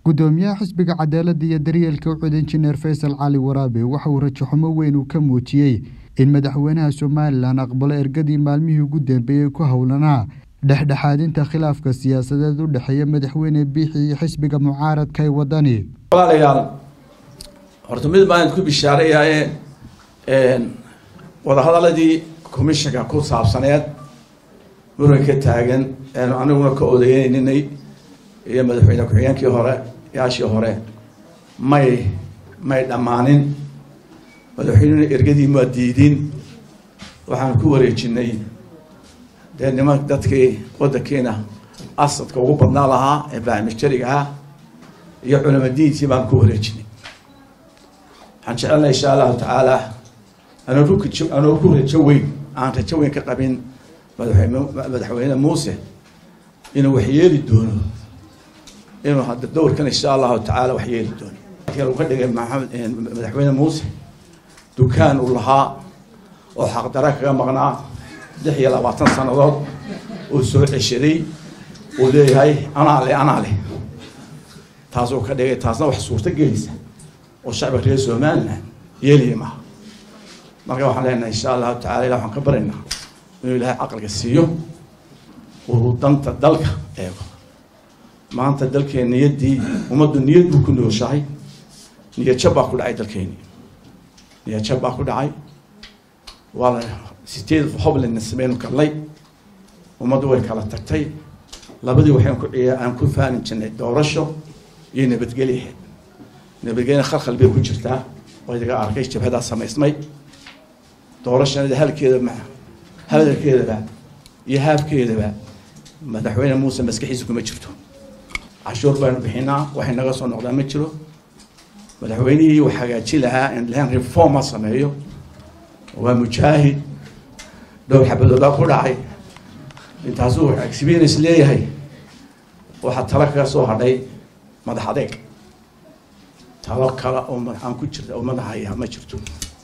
gudoomiyaha xisbiga cadaaladda iyo daryeelka ucud injineer faysal cali waraabe waxa uu rajaxumo weyn uu ka muujiyey in madaxweynaha somalilan aqbalo ergadii maalmihii ugu dambeeyey ku howlanaa dhexdhexaadinta khilaafka siyaasadeed u dhexeeya madaxweyne biixi iyo xisbiga mucaaradka ee wadani walaalayaal horta mid baan ku bishaareyaye wadahadaladii commissionka ku saabsaneed muran ka taagan eenu aniguna ka odeyneynay iyo madaxweyne ku-xigeenkii hore yaashii hore may may dhammaanin madaxweynena ergadii maa diidin waxaan ku wareejinay dee niman dadkii waddankiina asadka ugu badnaa lahaa ee baamijariga ah iyo culama diintii baan ku wareejinay waxaan jecelnay insha allahu tacaala anoo ku anoo ku rajo weyn aan rajo weyn ka qabin madaxweyne madaxweyne muuse inuu wax yeeli doono inuu hadda dowrkan insha allahu tacaala wax yeeli doono uu ka dhigay maxamed madaxweyne muuse dukaan uu lahaa oo xaqdara kaga maqnaa lix iyo labaatan sannadood uu soo ceshaday uu leeyahay anaa le anaa le taasuu ka dhigay taasna wax suurto gelisa oo shacbiga reer somaliland yeeliya maha marka waxaan leenahay insha allahu tacala ilah waxaan ka baraynaa inuu ilaahay caqliga siiyo uu danta dalka eego maanta dalkeen niyaddii ummaddu niyad buu ku nooshahay niyad jab baa ku dhacay dalkeeni niyad jab baa ku dhacay waa la sideed hoblina sameynu kallay ummaddu way kala tagtay labadii waxaan ku ciya aan ku faanin jirnay doorasho iyo nabadgelyaheed nabadgelyana khalkhal bay ku jirtaa oo idaga arkay jabhadaa samaysmay doorashanada halkeeda ma hadalkeedaba iyo haafkeedaba madaxweyne muuse maskaxiisa kuma jirto cashuur baynu bixinaa waxay naga soo noqdaa ma jiro madaxweynihii uu hagaaji lahaa in lan reforma sameeyo waa mujaahid dhowr xabadoodaa ku dhacay intaasuu experience leeyahay waxaa talo kaga soo hadhay madax adeeg talo kale oo aan ku jirta oo madaxaya ma jirto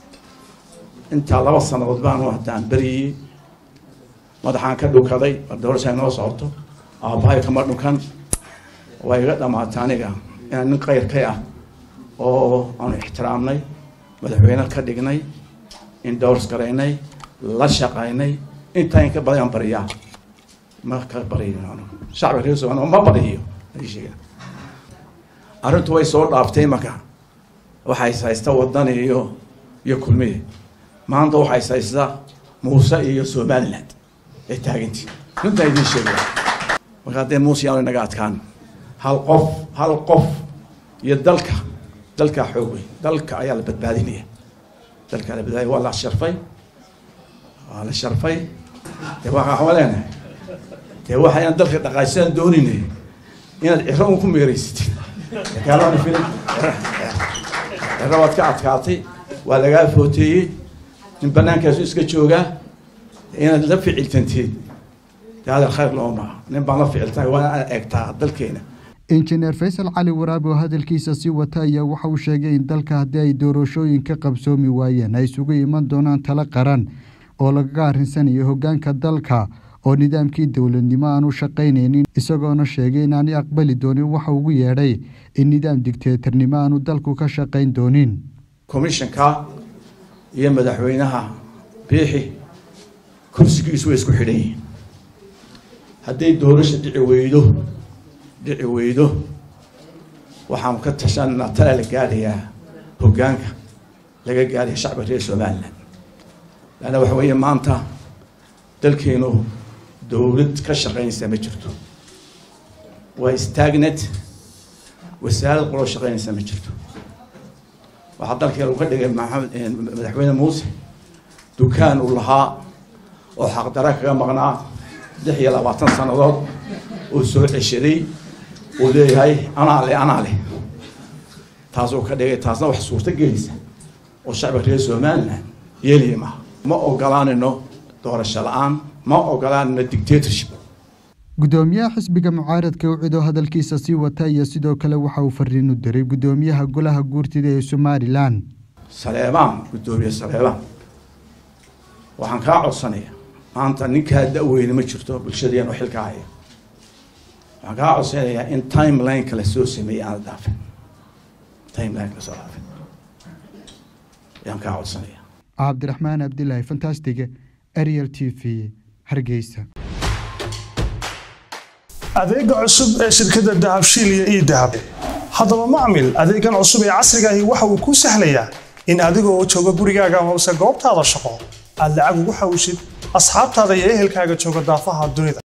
intaa laba sanadood baanu haddaan beryayey madaxaan ka dhukaday doorasha noo socoto aabbahay kama dhukan waa iga dhamaata aniga inaan nin kayrkay ah oo aanu ixtiraamnay madaxweyne ka dhignay indowrs garaynay la shaqaynay intaa in ka badayaan bariyaa ma ka bariyo shacbiga reer somalia ma bariyo sheega arrintu way soo dhaaftay marka waxay haysta wadani iyo iyo kulmiye maanta waxay haysta muuse iyo somaliland ee taagantii runtaa idiin sheegaya marka haddee muuse yaanu inaga adkaan hal qof hal qof iyo dalka dalkaa xoog wey dalka ayaa la badbaadinaya dalkaa la badbaadiya waa la sharfay waa la sharfay dee waa waxaan leenahay dee waxayaan dalka dhaqaajisaan dooninay inaad ciro un ku meeraysatid gaalada filim ciro waad ka adkaatay waa lagaa footeeyey in banaankaasu iska joogaa inaad la ficiltanteed dee hadal khayr loo maha nin baan la ficiltay waa inaad eegtaa dalkeena injineer faysal cali waraabe oo hadalkiisa sii wata ayaa waxa uu sheegay in dalka haddii ay doorashooyin ka qabsoomi waayeen ay isugu iman doonaan talo qaran oo lagaga arrinsanayo hoggaanka dalka oo nidaamkii dowladnimo aanu shaqaynaynin isagoona sheegay inaanay aqbali doonin waxa ugu yeedhay in nidaam digteetarnimo aanu dalku ka shaqayn doonin commissionka iyo madaxweynaha biixi kursigiisu way isku xidhan yihiin hadday doorasha dhici weydo dhici weydo waxaanu ka tashanaa tala la gaadhayaa hoggaanka laga gaadhaya shacbiga reer somaliland laanna waxa weeye maanta dalkeenu dowlad ka shaqaynaysa ma jirto waa stagnet wasaarad qoloo shaqaynaysa ma jirto waxaa dalkeenu ka dhigay maxamed madaxweyne muuse dukaan uu lahaa oo xaqdara kaga maqnaa lix iyo labaatan sannadood uu soo ceshaday uu leeyahay anaa le anaa le taasuu ka dhigay taasna wax suurto gelisa oo shacbiga reer somaliland yeeliya maha ma ogolaanayno doorasho la-aan ma ogolaanayno dictatorship gudoomiyaha xisbiga mucaaradka ucid oo hadalkiisa sii wata iyo sidoo kale waxa uu fariin u diray gudoomiyaha golaha guurtida ee somalilan saleebaan gudoomiye saleebaan waxaan kaa codsanaya maanta ninkaa da-weyne ma jirto bulshadeen oo xilka haya waxaan kaa codsanayaa in timelineka la soo sameeyey aana dhaafin timelineka lasoo dhaafin ayaan kaa codsanaya cabdiraxmaan abdilaahi fantastige ariel t v hargeysa adeega cusub ee shirkadda dahabshiil iyo ii dahab haddaba macmil adeegan cusub ee casriga ahi waxa uu kuu sahlayaa in adigoo jooga gurigaaga hoose goobtaada shaqo aad lacag ugu xawshid asxaabtaada iyo ehelkaaga jooga daafaha dunida